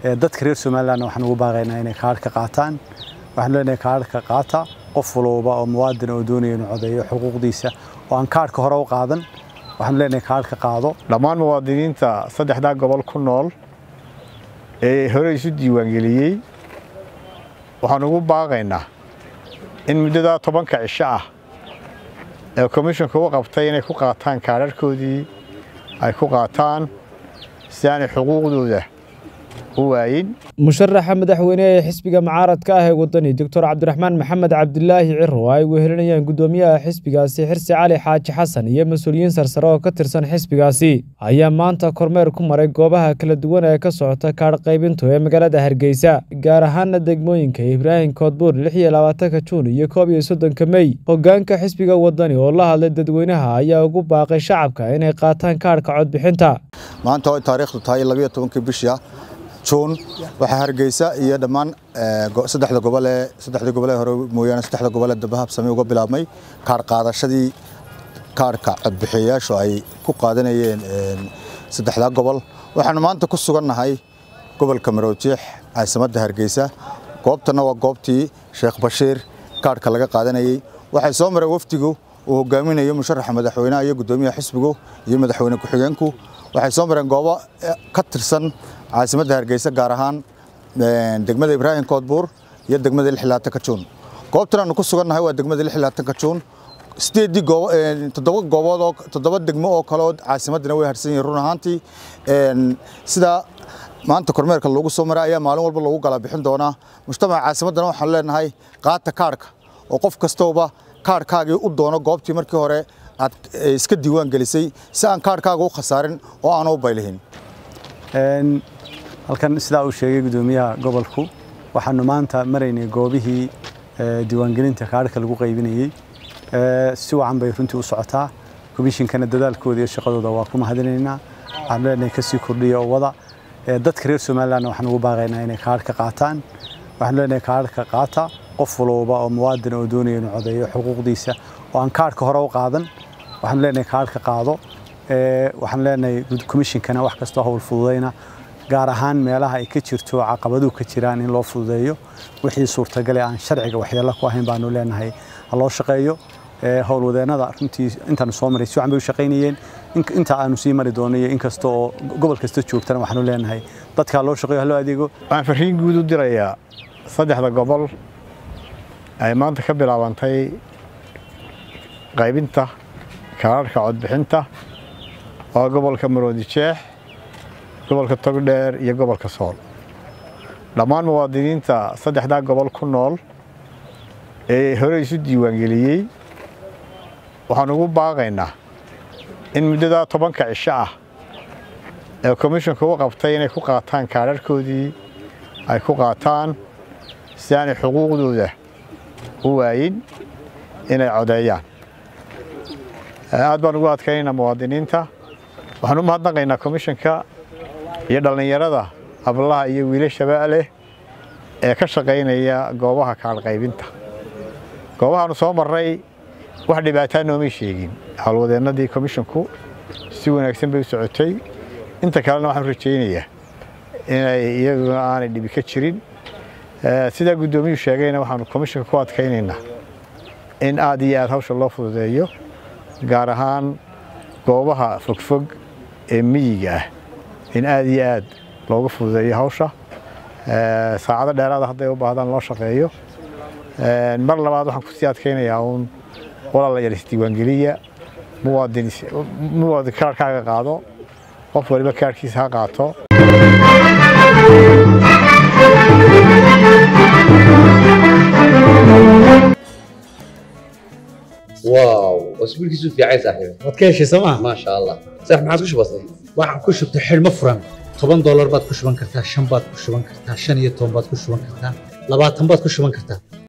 dadka reer somalilandna waxaan ugu baaqaynaa inay kaadhka qaataan waxaan leenahay kaadhka qaata qof walba oo muwaadin oo doonaya inuu codeeyo xuquuqdiisa oo aan kaadhka hore u qaadan waxaan leenahay kaadhka qaado dhammaan muwaadiniinta saddexdaa gobol ku nool ee hore isu diiwaangeliyey waxaan ugu baaqaynaa in muddadaa tobanka cisho ah ee komishonka u qabtay inay ku qaataan kaadharhkoodii ay ku qaataan si aanay xuquuqdooda u waayin musharaxa madaxweyne ee xisbiga mucaaradka ah ee wadani doctor cabdiraxmaan maxamed cabdilaahi ciro ay wehelinayaan guddoomiyaha xisbigaasi xirsi cali xaaji xasan iyo mas-uuliyiin sarsare oo ka tirsan xisbigaasi ayaa maanta kormeer ku maray goobaha kala duwan ee ka socota kaadh qaybintu ee magaalada hargeysa gaar ahaana degmooyinka ibraahim koodbuur lix iyo labaatanka juun iyo koob iyo soddonka mey hogaanka xisbiga wadani oo la hadlay dadweynaha ayaa ugu baaqay shacabka inay qaataan kaadhka codbixinta maanta oo taariikhdu tahay labiyo tobankii bishia juun waxaa hargeysa iyo dhammaan saddexda gobol ee saddexdii gobol ee hore mooyaane saddexda gobol ee daba habsami uga bilaabmay kaadh qaadashadii kaadhka codbixiyayaashu ay ku qaadanayeen saddexdaa gobol waxaanu maanta ku sugannahay gobolka marowjiix caasimadda hargeysa goobtanna waa goobtii sheekh bashiir kaadhka laga qaadanayey waxay soo mareen wafdigu uu hogaaminayo musharaxa madaxweynaha iyo guddoomiyaha xisbigu iyo madaxweyne ku-xigeenku waxay soo mareen goobo ka tirsan caasimadda hargeysa gaar ahaan degmada ibraahim koodbuur iyo degmada lixlaatanka juun goobtan aanu ku sugannahay waa degmada lixlaatanka juun sideedii goobo toddoba goobood oo toddoba degmo oo kale oo caasimaddana way harsan yihiin run ahaantii sidaa maanta kormeerka loogu soo maray ayaa maalin walba loogu gala bixin doonaa mujtamaca caasimaddana waxaan leenahay qaata kaadhka oo qof kastooba kaadhkaagii u doono goobtii markii hore aad iska diiwaan gelisay si aan kaadhkaaga u khasaarin oo aanu u baylihin halkan sidaa uu sheegay guddoomiyaha gobolku waxaanu maanta maraynay goobihii diiwaangelinta kaadhka lagu qaybinayey si wacan bay runtii u socotaa komishinkana dadaalkooda iyo shaqadooda waa ku mahadinaynaa waxaanu leenahay kasii kordhiya oo wada dadka reer somalilandna waxaan ugu baaqaynaa inay kaadhka qaataan waxaanu leenahay kaadhka qaata qof walba oo muwaadin oo doonaya inuu codeeyo xuquuqdiisa oo aan kaadhka hore u qaadan waxaanu leenahay kaadhka qaado waxaan leenahay komishinkana wax kastoo hawl fududayna gaar ahaan meelaha ay ka jirto caqabaduhu ka jiraan in loo fududeeyo wixii suurtagale aan sharciga waxyeello ku ahayn baanu leenahay ha loo shaqeeyo howlwadeennada runtii intaanu soo maray si wacan bay u shaqaynayeen inta aanu sii mari doono iyo inkasta oo gobol kasta joogtana waxaanu leenahay dadka ha loo shaqeeyo ha loo adeego waxaan farriin guud u dirayaa saddexda gobol ay maanta ka bilaabantay qaybinta kaadharhka codbixinta waa gobolka maroodi jeex gobolka togdheer iyo gobolka sool dhammaan muwaadiniinta saddexdaa gobol ku nool ee hore isu diiwaangeliyey waxaan ugu baaqaynaa in muddadaa tobanka cisho ah ee komishonka u qabtay inay ku qaataan kaadharhkoodii ay ku qaataan si aanay xuquuqdooda u waayin inay codeeyaan aad baan ugu adkaynaynaa muwaadiniinta waxaan u mahadnaqaynaa komishanka iyo dhallinyarada hablaha iyo wiilashaba leh ee ka shaqaynaya goobaha kaadh qaybinta goobahaanu soo marray wax dhibaataa noomay sheegin howlwadeennadii komishonku si wanaagsan bay u socotay inta kalena waxaan rajaynayaa inay iyaguna aanay dhibi ka jirin sidaa guddoomiyuu sheegayna waxaanu komishanka ku adkaynaynaa in aad iyo aad hawsha loo fududeeyo gaar ahaan goobaha fogfog ee miyiga ah in aad iyo aad looga fududeeyo hawsha saacado dheeraada hadday u baahdaan loo shaqeeyo mar labaad waxaan kusii adkaynayaa uun walaalayaal isdiiwaangeliya muwaadin muwaadin kaarhkaaga qaado qof waliba kaarhkiisa ha qaato واو اسبوعك في عين صاحبي waad ka heshay sooma ما شاء الله صح ما عاد كش بسيط waxaan ku shubtay xidhmo furan toban doolar baad ku shuban kartaa shan baad ku shuban kartaa shan iyo toban baad ku shuban kartaa labaatan baad ku shuban kartaa